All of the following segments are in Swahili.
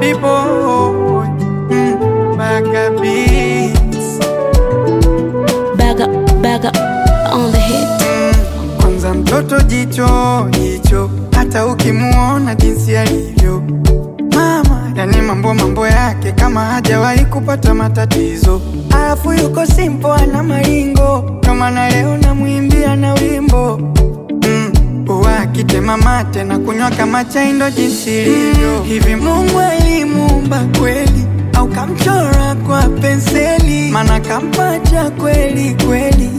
Body boy, mm, Baga beats. Baga, baga on the hit. Kwanza mtoto jicho jicho, hata ukimuona jinsi alivyo mama, yani mambo mambo yake kama hajawahi kupata matatizo, alafu yuko simple, ana maringo, ndo maana leo namwimbia na wimbo mm. Wakitema mate na kunywa kama chai ndo jinsi ilivyo. Hivi Mungu alimuumba kweli au kamchora kwa penseli? Maana kampacha kweli kweli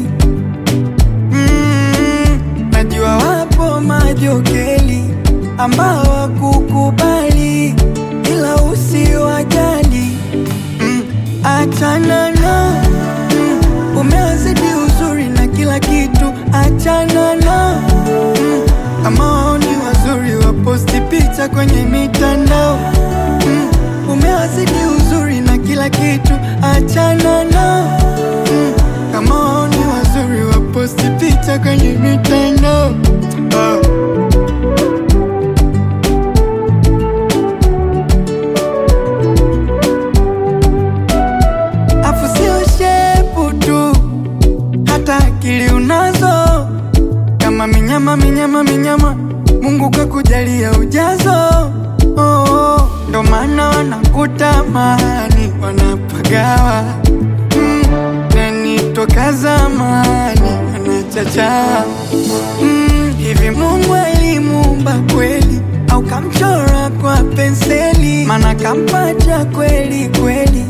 Mm, najua wapo majokeli ambao wakukubali, ila usiwajali. Mm, achana na mm, umewazidi uzuri na kila kitu, achana na mm, kama wao ni wazuri waposti picha kwenye mitandao mm, umewazidi uzuri na kila kitu, achana na mm, kama wao ni wazuri waposti picha kwenye mitandao ah. Afu sio shepu tu, hata akili unazo, kama minyama minyama minyama, Mungu kakujalia ujazo. Oh, oh, ndo maana wanakutamani wanapagawa mm, nani toka zamani anachacha mm, hivi Mungu alimuumba kweli au kamchora kwa penseli? Maana kampacha kweli kweli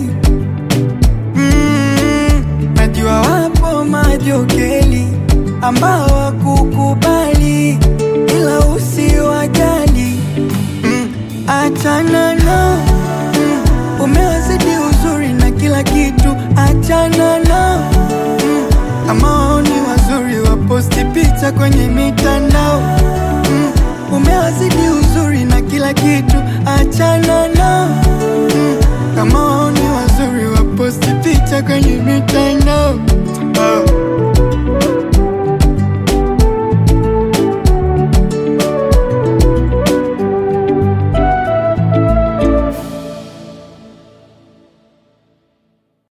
Mm, najua wapo majokeli ambao wakukubali, ila usiwajali. Mm, achana na mm, umewazidi uzuri na kila kitu, achana na mm, kama wao ni wazuri waposti picha kwenye mitandao mm, umewazidi uzuri na kila kitu, achana na